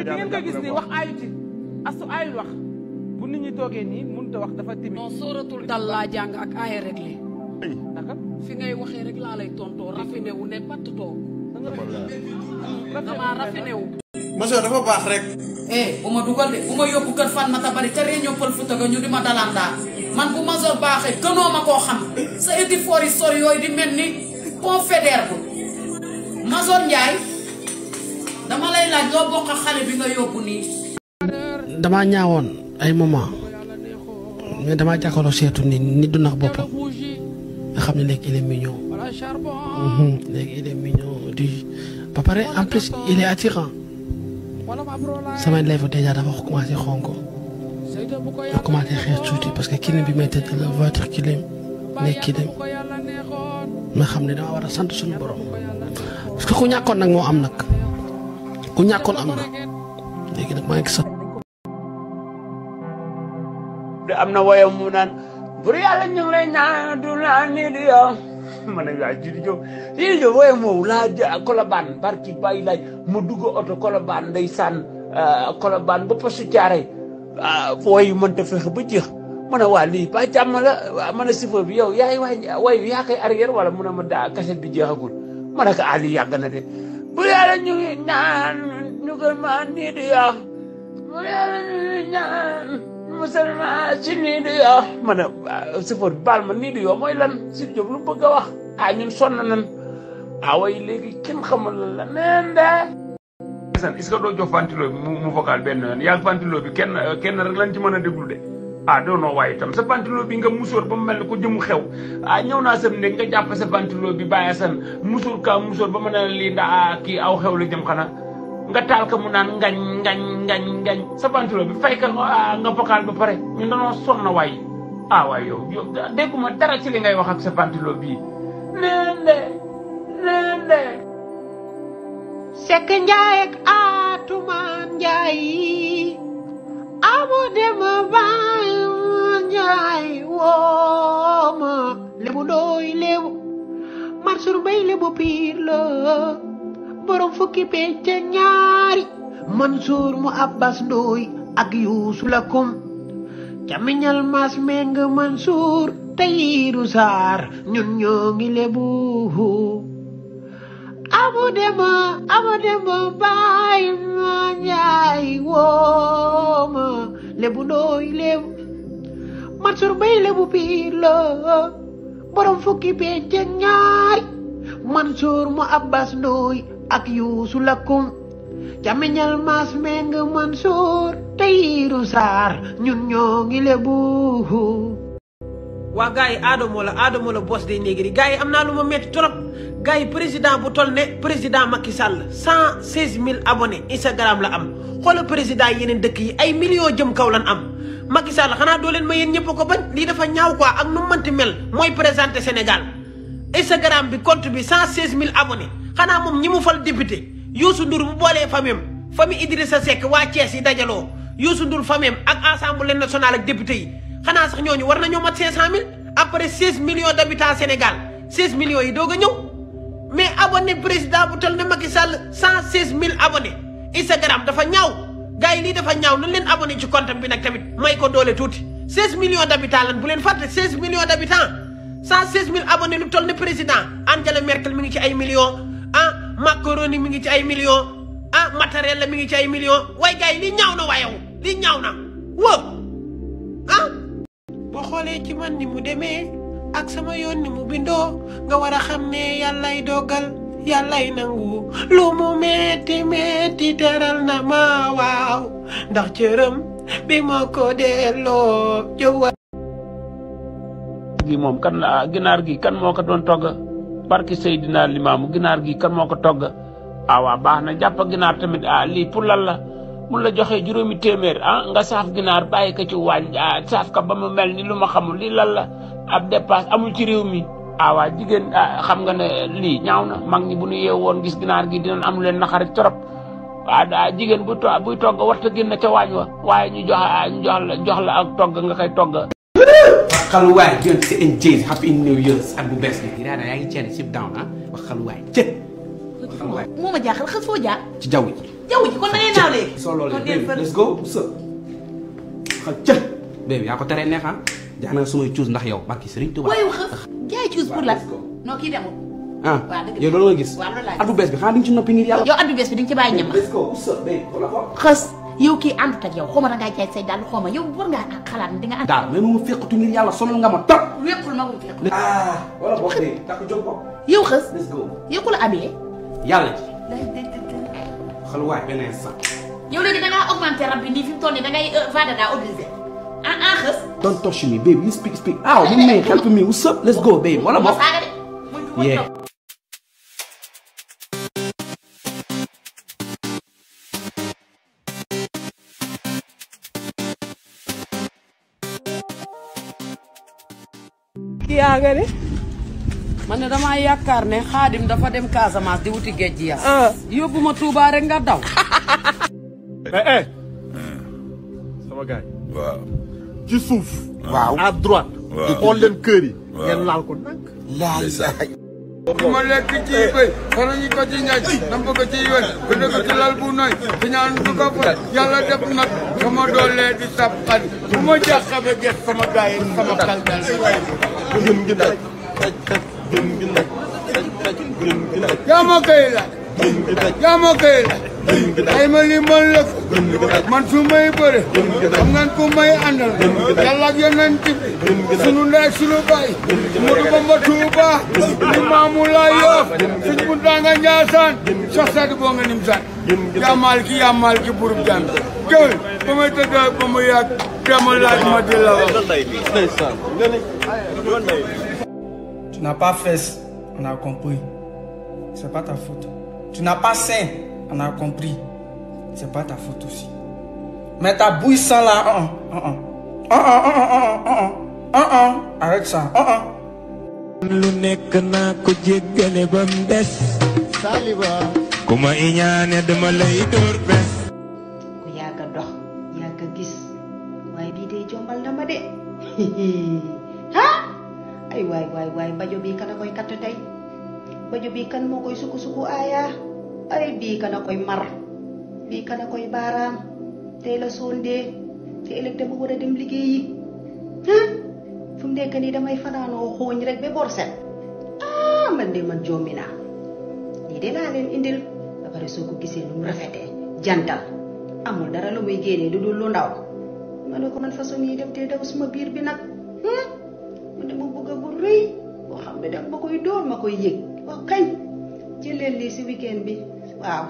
di ngeen ko gis ni wax aayu ci astu aayul wax bu nit ñi toogee nii mënut a wax dafa timide non sóoratul dal laa jàng ak aaya rek li naka fi ngay waxee rek laa lay tontoo raffiné wu ne patt toog damaa raffiné wu Masoo dafa baax rek. eh bu ma dugal de bu ma yóbbu kër fan ma tabari te réunion pël fu tëgg ñu di ma dalandaa man bu ma sol baaxee gënoo ma koo xam sa éti foor yi sori yooyu di mel ni confédère bu Mazor Ndiaye dama lay laaj loo bokk ak xale bi nga yóbbu nii damaa ñaawoon ay moment mais damaa jàkkaarloo seetu ni nit du nax boppam nga xam ne léegi il est mignon Mhm, léegi il est mignon di ba pare en plus il est attirant samay lèvres déjà dafa commencé xonko ma commencé xees tuuti parce que kilim bi may tëdd la voiture kilim nekk kilim ma xam ne dama war a sant suñu borom parce que ku ñàkkoon nag moo am nag ku ñàkkoon am na léegi nag maa ngi sant de am na woyam mu naan bur yàlla ñu ngi lay ñaan du naan nii di yow ma ne waa Jidi Diop Jidi Diop woyam moomu laa jë Colobane barki bàyyi laaj mu dugg oto Colobane ndeysaan Colobane ba posu caare woy yu mënta fexe ba jeex ma ne waa lii ba jàmm la waa ma ne chauffeur bi yow yaay waay woy yaa koy arrière wala mu ne ma daa kaset bi jeexagul ma ne ko ah lii yàgg na de bur yàlla ñu ngi ñaan ñu gën maa nii di yow bur yàlla ñu ngi ñaan musalma si nii di yoo ma ne sëfoor baal ma nii di yoo mooy lan si Diop lu bëgg a wax ah ñun sonn nan ah way léegi kenn xamul lan la neen de est-ce que doo jox ventilo bi mu mu vocal benn yoon yaa ventilo bi kenn kenn rek lañ ci mën a déglu de ah doo noo waaye itam sa ventilo bi nga musóor ba mu mel ni ko jëmu xew ah ñëw naa sam néeg nga jàpp sa ventilo bi bàyyi san musóor ka musóor ba mën a lii ndaa kii aw xew la jëm xanaa nga taal ko mu naan ngañ ngañ ngañ ngañ sa ventilo bi fay ka nga vocal ba pare ñun dañoo sonn waay ah waay yow yow dégguma dara ci li ngay wax ak sa ventilo bii neen de neen de Sekk Njaay ak Atumaan Njaay amu dem baay Njaay wooma lebu ndooy lebu Mansour Mbay lebu piir la borom fukki pecc ak ñaari Mansour mu Abbas Ndooy ak Yuusu Lakum camiñal mas meng Mansour Tayiru Saar ñun ñoo ngi lebu amu dema amu dema baay ma njaay wooma lebu ndooy lebu Mansour Mbay lebu piir la borom fukki pecc ak ñaari Mansour mu Abbas Ndooy ak Yuusu Lakum camiñal mas meng Mansour Tayiru Saar ñun ñoo ngi lebu waa gars yi Adamo la Adamo la boss des négri gars yi am naa lu ma métti trop gars yi président bu toll ne président Macky Sall cent seize mille abonnés Instagram la am xoola président yeneen dëkk yi ay millions jëm kaw lan am Macky Sall xanaa doo leen ma yéen ñëpp ko bañ lii dafa ñaaw quoi ak nu mu mënti mel mooy présenté Sénégal Instagram bi compte bi cent seize mille abonnés xanaa moom ñi mu fal député Youssou Ndour bu boolee famille famille Idrissa Seck waa Thiès yi dajaloo Youssou Ndour famille ak assemblée nationale ak député yi xanaa sax ñooñu war nañoo mat cinq cent mille après seize millions d' habitants Sénégal seize millions yi doog a ñëw mais abonné président bu toll ne Macky Sall cent seize mille abonnés Instagram dafa ñaaw gars yi lii dafa ñaaw nañ leen abonné ci compte bi nag tamit may ko doole tuuti seize millions d' habitants lan bu leen fàtte seize millions d' habitants cent seize mille abonnés lu toll ne président Angela Merkel mi ngi ci ay millions ah Macron mi ngi ci ay millions ah matériel la mi ngi ci ay millions waaye gars yi lii ñaaw na waayow lii ñaaw na wóo ah boo xoolee ci man ni mu demee ak sama yoon ni mu bindoo nga war a xam ne yàllay dogal yàllay nangu lu mu metti metti teral na ma waaw ndax cërëm bi ma ko delloo jëwa gi moom kan la ginaar gi kan moo ko doon togg barki Seydina Limaamu ginaar gi kan moo ko togg ah waa baax na jàpp ginaar tamit ah lii pour lan la mun la joxee juróomi téeméer ah nga saaf ginaar bàyyi ko ci waañ ah saaf ka ba mu mel ni lu ma xamul lii lan la ab dépasse amul ci réew mi ah waa jigéen ah xam nga ne lii ñaaw na mag ñi bu ñu yeew woon gis ginaar gi dinañ am leen naxari trop waaw daa jigéen bu to buy togg warta génn ca waañ wa waaye ñu jox ñu jox la jox la ak togg nga koy togg waxaluwaay jën si en jën happy new year at bu bees bi daa yaa ngi ceene sip down ah waxaluwaay cë moo ma jaaxal xas foo jaar ci jaww ji jaww ji kon da ngay naaw léegi so solo Kon deel fël. let's go sa xal ca baby yaa ko teree neex ah jaax na sumay cuus ndax yow barki Serigne Touba waaye xëf jaay cuus pour lan non kii demul ah waaw dëgg la. yow loolu nga gis waaw loolu laa gis. at bu bees bi xanaa di nga ci noppi ngir yàlla yow at bi bees bi di nga ci bàyyi ñam let's go sa baby wala ko xës yow kii àndut ak yow xaw ma da ngaa jaay say dàll xaw ma yow war ngaa xalaat ne di nga ànd daal mais mu fekkatu ngir yàlla sonal nga ma trop wéqul ma wul fekk ah wala boog de takk jóg ko yow xës let's go yow ku la habillé yàlla ji xal waay beneen sax yow léegi da ngaa augmenté rab bi nii fi mu toll nii da ngay vada daa obligé ah ah xës don't touch me baby you speak speak aw mu may help me what's up let's go baby wala ma boog saaga de muy muy yeah kii yaa nga ne man ne damaa yaakaar ne xaadim dafa dem Casamance di wuti géej gi ya yóbbu ma Touba rek nga daw mais eh sama gars yi waaw ci suuf waaw à droite di xool leen kër yi ngeen laal ko nag ma lekk ci bëy xana ñu ko ci ñaaj nam ko ci yoon ko dëgg ci lal bu nooy ci ñaan du ko fa yàlla def nag sama doole di sab xan bu ma jàqabe get sama gaay yi sama kal dal gën gi nag gën gi nag gën gi nag yaa ma koy la yaa ma koy la ay ma li man la man su may bëre xam ngeen ku may àndal yàlla ak yeneen ci sunu ndey sunu baay Modou Bamba Touba ni maamu laa yoof suñ bu tanga Njaasaan sax sadi boo nga nim saan yaa maal ki yaa maal ki burub jaan géwél ba may tëgg ba mu yàgg dama laaj ma di la wax ndeysaan nga ne Tu n'as pas fait, on a compris. C'est pas ta faute. Tu n'as pas saint, on a compris. C'est pas ta faute aussi. Mais ta bouille sang là, uh uh, uh uh, uh uh, uh uh, uh uh, uh uh, arrête ça, uh uh. lu nekk naa ko jéggale ba mu des Saliba. ku ma iñaane dama lay dóor bes ku yàgg a dox yàgg a gis waaye bii de jombal na ma de ah ay waay waay waay bajo bii kan a koy katt tey bajo bii kan moo koy suku suku aaya ay bii kan a koy mar bii kan a koy baaraam tey la sondee te ëllëg dama war a dem liggéeyi ah fu mu nekk nii damay fanaanoo xooñ rek ba bor set ah man de man jommi naa lii de laa leen indil ba pare soo ko gisee nu mu rafetee jantal amul dara lu muy génnee lu dul lu ndaw ma ne ko man façon yi def te daw suma biir bi nag ma dama bëgg a bu rëy boo xam ne daf ma koy dóor ma koy yëg wax kañ jëleen lii si weekend bi waaw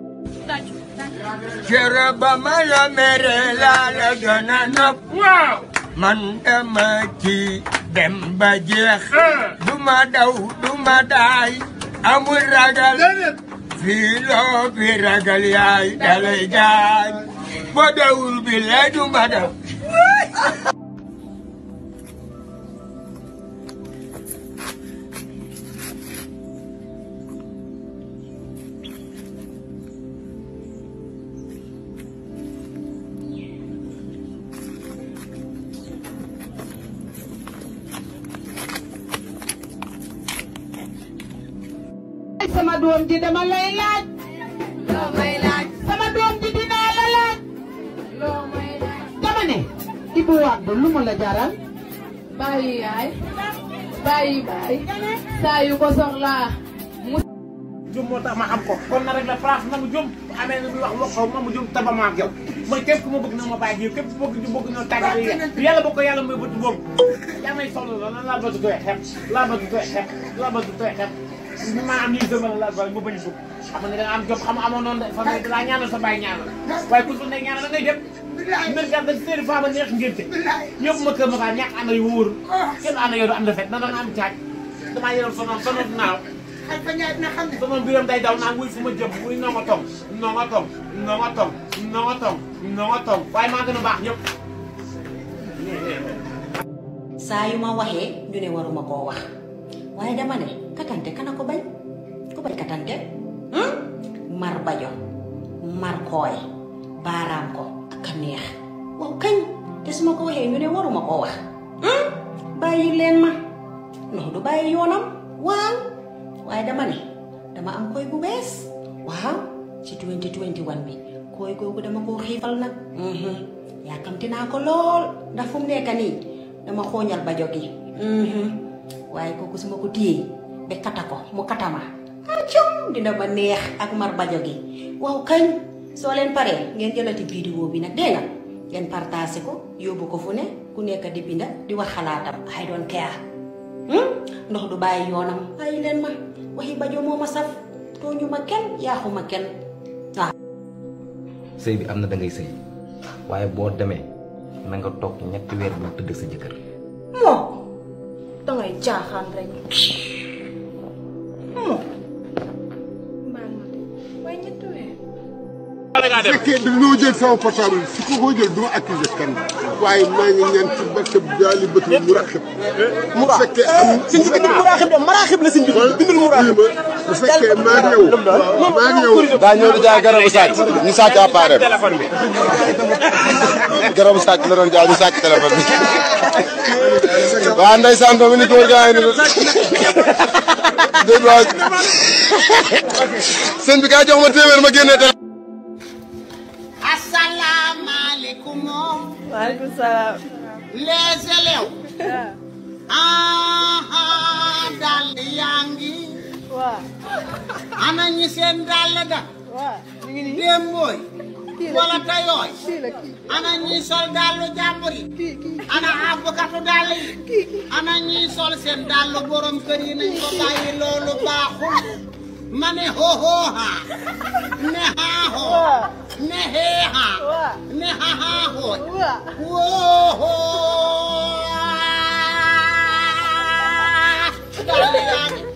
Cere ba ma la mere laa la gën a nopp waaw man dama ci dem ba jeex du ma daw du ma daay amul ragal fii loo fi ragal yaay dalay gaañ boo dawul bi lee du ma daw sama doom ji dama lay laaj. loo may laaj. sama doom ji dinaa la laaj. loo may laaj. dama ne. Ibou Wade lu mu la jaral. bàyyi yaay bàyyi baay saa yu ko soxlaa mu jum moo tax ma am ko kon na rek la place na mu jum bu amee na muy wax wax ko ma mu jum taba ma ak yow man képp ku ma bëgg na ma bàyyi yow képp ku bëgg ñu bëgg ñoo tàggat yi yàlla boo ko yàlla may bëtt boobu yaa may solo la lan laa bëgg koy xeeb laa bëgg koy xeeb laa bëgg koy xeeb ñu maa am lii dëmal la ba bañ bëgg xam nga da nga am job xam amoon noonu de fa ne dalaa ñaanal sa bàyyi ñaanal waaye ku su ne ñaanal da ngay dem mbir gar da séeri faa ba neex ngénte yóbbu ma kër ma kaa ñàkk ànd yu wóor kenn ànd yow du am defet na da nga am caaj damaa yoroon sonoon sonoon naaw sama biram day daw naan wuy fu ma jëm wuy noo nga tong noo nga tong noo nga tong noo nga tong noo nga tong waaye maa gën a baax ñëpp saa yu ma waxee ñu ne waruma koo wax waaye dama ne katante kana ko bañ ko bañ katante hmm? mar bajo mar kooy baaraam ko ak a neex waaw kañ te su ma ko waxee ñu ne waruma koo wax hmm? bàyyi leen ma ndox du bàyyi yoonam waaw waaye dama ne dama am koy bu bees waaw ci 2021 bi kooy googu dama koo xiifal nag yàkkamti naa ko lool ndax fu mu nekk nii dama xooñal bajo gi waaye kooku su ma ko téyee ba kata ko mu katama acum dina ma neex ak mar bajo gi waaw kañ soo leen paree ngeen jëlati vidéo bi nag dégg nga ngeen partagé ko yóbbu ko fu ne ku nekk di binda di wax xalaatam I don't care ndox du bàyyi yoonam bàyyi leen ma waxi bajo moo ma saf tooñu ma kenn yaaxu ma kenn waaw sëy bi am na da ngay sëy waaye boo demee na nga toog ñetti weer bu tëdd sa jëkkër moo dangay jaaxaan rek moo waaye ñetti weer. su fekkee dañoo jël sama portable su ko ko jël du ma accusé kenn waaye maa ngi ñaan ci barke daali bët mu raxib mu fekkee am si ñu bindul muraaxib de maraxib la si ñu bindul muraaxib bu fekkee maa ngi yow maa ngi yow daa ñëw di jaay garabu sàcc ñu sàcc appareil bi garabu sàcc la doon jaay ñu sàcc téléphone bi waa ndeysaan doomu ni góor gaa ngi ni dégg waa sëñ bi kaa jox ma téeméer ma génnee téléphone asalaamaaleykum. waaleykum salaam. les élèves. ah dàll yaa ngi. waaw. ana ñi seen dàll da. waaw ñu ngi nii. démbooy. kii la wala tayooy. kii la kii. ana ñi sol dàllu jàmbur yi. ana àbbkatu dàll yi. ana ñi sol seen dàllu borom kër yi nañ ko bàyyi loolu baaxul. ma ne hohoha. ne haahoo. ne heeha. ne hahaahoo. woohoo. dàll yaa ngi.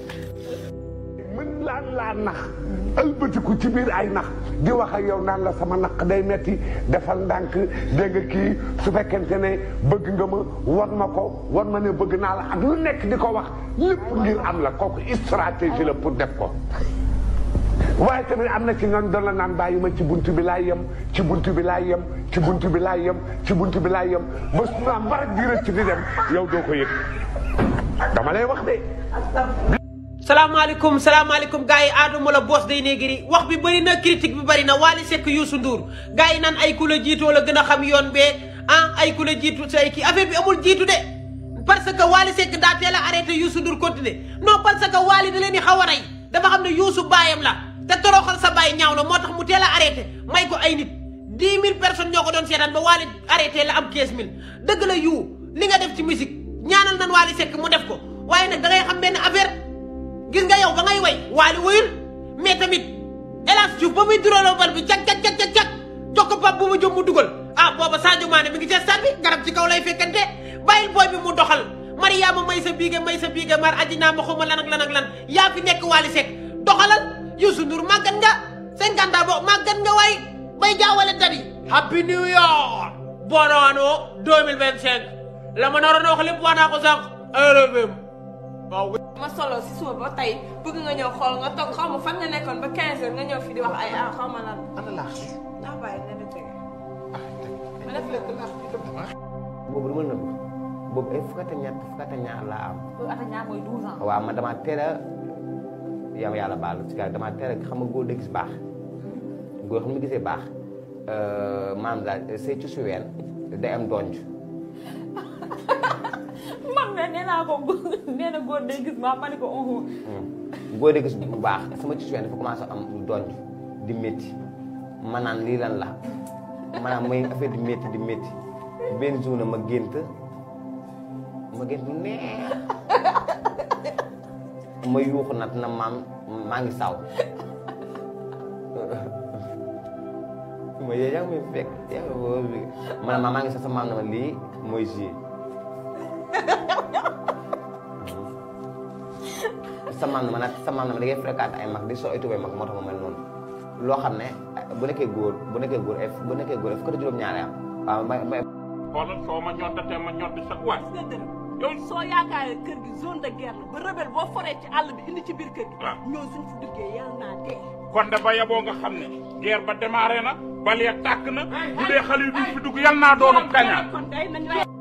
mën laan laa nax ëlbatiku ci biir ay nax di wax ak yow naan la sama naq day metti defal ndànk dégg nga kii su fekkente ne bëgg nga ma wan ma ko wan ma ne bëgg naa la ak lu nekk di ko wax lépp ngir am la kooku stratégie la pour def ko waaye tamit am na ci ñoom doon la naan bàyyi ma ci buntu bi laay yem ci buntu bi laay yem ci buntu bi laay yem ci buntu bi laay yem ba su ma mbarak di rëcc di dem yow doo ko yëg dama lay wax de salaamaaleykum salaamaaleykum gars yi Adamo la boss day néegri wax bi bëri na critique bi bëri na Wally Seck Youssou Ndour gars yi naan ay ku la jiitoo la gën a xam yoon bee ah ay ku la jiitu say kii affaire bi amul jiitu de parce que Wally Seck daa teel a arrêté Youssou Ndour continuer non parce que Wally da leen di xaw a rey dafa xam ne Youssou baayam la te toroxal sa baay ñaaw na moo tax mu teel a arrêté may ko ay nit dix mille personnes ñoo ko doon seetaan ba Wally arrêté la am quinze mille dëgg la yu li nga def ci musique ñaanal nan Wally Seck mu def ko waaye nag da ngay xam benn affaire gis nga yow ba ngay way Wally wayul mais tamit hélas Diouf ba muy duróoloo bal bi cag cag cag cag cag jox ko pap bu ma jëm mu dugal ah booba Sadio Mané mi ngi ci stade bi garab ci kaw lay fekkante bàyyil booy bi mu doxal Mariama may sa biige may sa biige mar ajinaa ma xuma lan ak lan ak lan yaa fi nekk Wally Seck doxalal Youssou Ndour màggat nga cinquante ans bo màggat nga waay bay jaawale dadi happy new year bon ano 2025 la ma naroon a wax lépp wax naa ko sànq RFM waaw ma solo si suba ba tey bëgg nga ñëw xool nga toog xaw ma fan nga nekkoon ba 15 heures nga ñëw fi di wax ay ah xaw ma lan. ana laax ndax bàyyi na la tege. ma def lépp laax bi dëgg. boobu du ma nëbb boobu ay fukkata ñett fukkata ñaar laa am loolu ata ñaar mooy 12 ans. waaw man damaa teel a yam yàlla baal ci gars damaa teel a xam nga góor da gis baax góor xam nga gisee baax maanaam daal say ci suween day am donj man de nee naa ko nee na góor day gis ma ma ne ko oh. góor da gis bu baax sama ci suween dafa commencé am donj di métti ma naan lii lan la maanaam mooy affaire di métti di métti benn jour ma gént ma gént lu neex ma yuuxu nag na maam maa ngi saw ma yee yaa ngi may fekk yaa ngi woo bi ma ne ma maa ngi sax sa maam na ma lii mooy ji sa maam na ma nag sa maam na ma da ngay fréquenté ay mag di soo ay tubay mag moo tax ma mel noonu loo xam ne bu nekkee góor bu nekkee góor ay bu nekkee góor ay fukki juróom-ñaari am waaw may may xoolal soo ma ñoddatee ma ñoddi sa waay. gis nga dërëm yow soo yaakaaree kër gi zone de guerre la ba rebelle boo foree ci àll bi indi ci biir kër gi. ñoo suñ fi duggee yàlla naa dee. kon de ba yaboo nga xam ne guerre ba démarré na bal ya tàkk na bu dee xale yi duñ fi dugg yal naa doonu kañaan kon day nañ